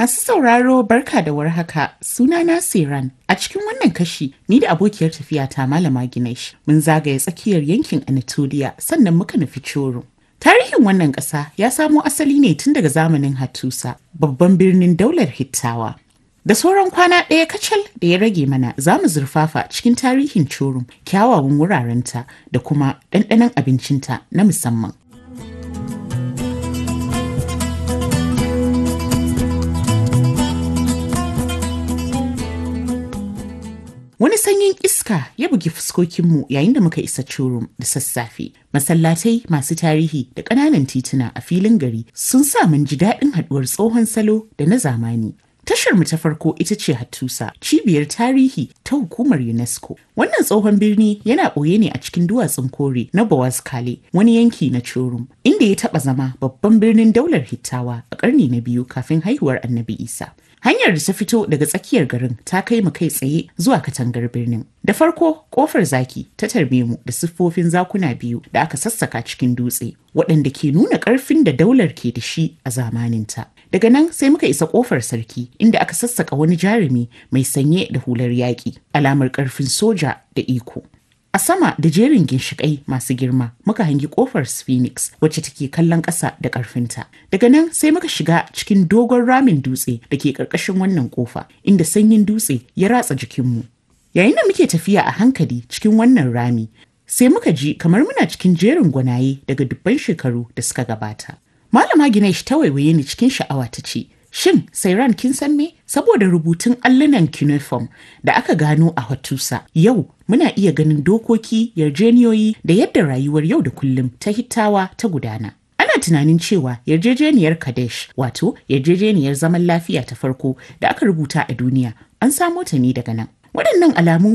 Masu sauraro barka da warhaka sunana Siran. A cikin wannan kashi ni da abokiyar tafiya ta Malama Ginesh mun zagaye tsakiyar yankin Anatolia sannan muka nufi Coro. Tarihin wannan ƙasa ya samo asali ne tun daga zamanin Hattusa, babban birnin daular Hittawa. Da sauran kwana ɗaya kacal da ya rage mana za mu zurfafa cikin tarihin Corum, kyawawan wurarenta da kuma ɗanɗanon abincinta na musamman. Wani sanyin iska ya bugi fuskokinmu yayin da muka isa Curum da sassafe. Masallatai masu tarihi da ƙananan tituna a filin gari sun sa mun ji daɗin haɗuwar tsohon salo da na zamani. Tashar mu ta farko ita ce Hattusa, cibiyar tarihi ta hukumar UNESCO. Wannan tsohon birni yana ɓoye ne a cikin duwatsun kore na Kale, wani yanki na Curum, inda ya taɓa zama babban birnin daular Hittawa a ƙarni na biyu kafin haihuwar Annabi Isa. Hanyar da ta fito daga tsakiyar garin ta kai mu kai tsaye zuwa katangar birnin. Da farko, kofar zaki ta tarbe mu da siffofin zakuna biyu da aka sassaka cikin dutse, waɗanda ke nuna ƙarfin da daular ke da shi a zamaninta. Daga nan sai muka isa kofar sarki inda aka sassaka wani jarumi mai sanye da hular yaƙi, alamar ƙarfin soja da iko. A sama da jerin ginshiƙai masu girma muka hangi ƙofar Phoenix wacce take kallon ƙasa da ƙarfinta. Daga nan sai muka shiga cikin dogon ramin dutse da ke ƙarƙashin wannan ƙofa inda sanyin dutse ya ratsa jikinmu. Yayin da muke tafiya a hankali cikin wannan rami sai muka ji kamar muna cikin jerin gwanaye daga dubban shekaru da suka gabata. Malama Ginesh ta waiwaye ni cikin sha'awa ta ce, Shin Sairan kin san me? Saboda rubutun allunan cuneiform da aka gano a Hattusa, yau muna iya ganin dokoki, yarjeniyoyi da yadda rayuwar yau da kullum ta hittawa ta gudana. Ana tunanin cewa yarjejeniyar Kadesh, wato yarjejeniyar zaman lafiya ta farko da aka rubuta a duniya, an samo ta ne daga nan. Waɗannan alamu